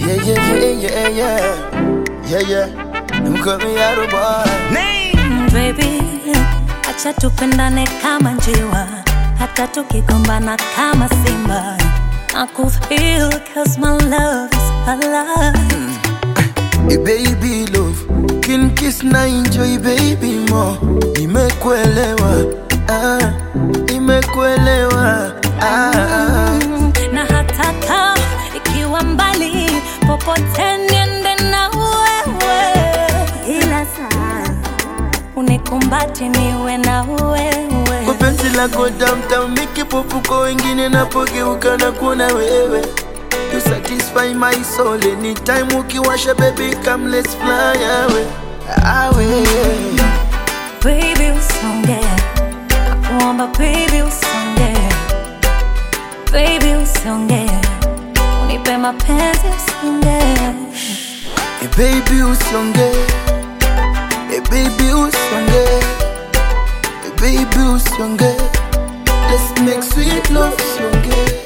Yeah, yeah, yeah, yeah, yeah. Yeah, yeah. Them call me Yaro boy. Mm, baby, acha tupendane kama njiwa, hata tukigombana kama simba. Nakufeel cause my love is alive. Hey baby love, kin kiss na enjoy baby mo. Nimekuelewa, ah, nimekuelewa, ah, ah. Mm, na hata kama ikiwa mbali, popote niende na wewe, ila saa unikumbati niwe na wewe. Kwa penzi lako tamtam, mikipofuko wengine napogeuka na kuona wewe. You satisfy my soul anytime ukiwasha baby come let's fly away. Away. Baby usonge, nakuomba baby usonge, baby usonge, unipe mapenzi usonge. Hey baby usonge Hey baby usonge Hey baby usonge Let's make sweet love usonge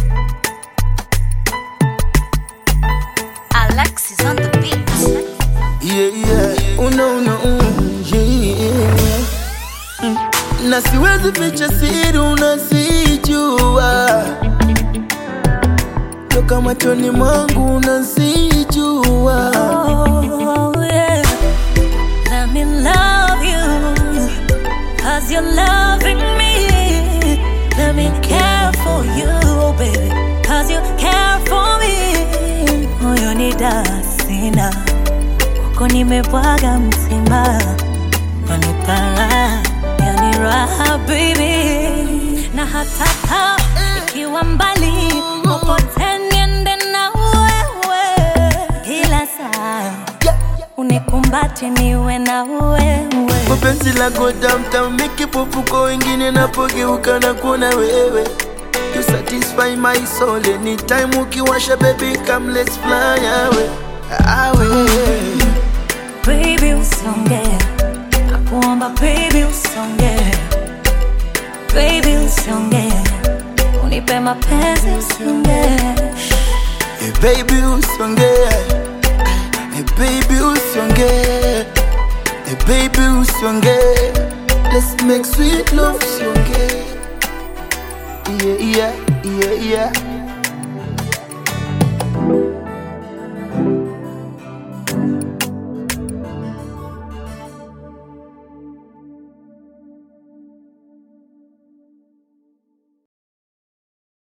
Alexis on the beat. Yeah yeah Una una mm, yeah mm. Na siwezi ficha siri unasijua Toka machoni mwangu unasijua Oh yeah, let me love you, cause you're loving me. Let me care for you, baby, cause you care for me. Moyo ni dasina, kwako nimebwaga mzima, nanipara yani raha baby, na hata kama ikiwa mbali, popote niende na wewe, kila saa unikumbati niwe na wewe. Kwa penzi lako tamtam, mikipofuko wengine napogeuka na kuona wewe. You satisfy my soul anytime ukiwasha baby come let's fly away. Away. Baby usonge, nakuomba baby usonge, baby usonge, unipe mapenzi usonge. Hey baby usonge. Hey baby usonge. Hey baby usonge. Let's make sweet love usonge. Yeah, yeah, yeah, yeah.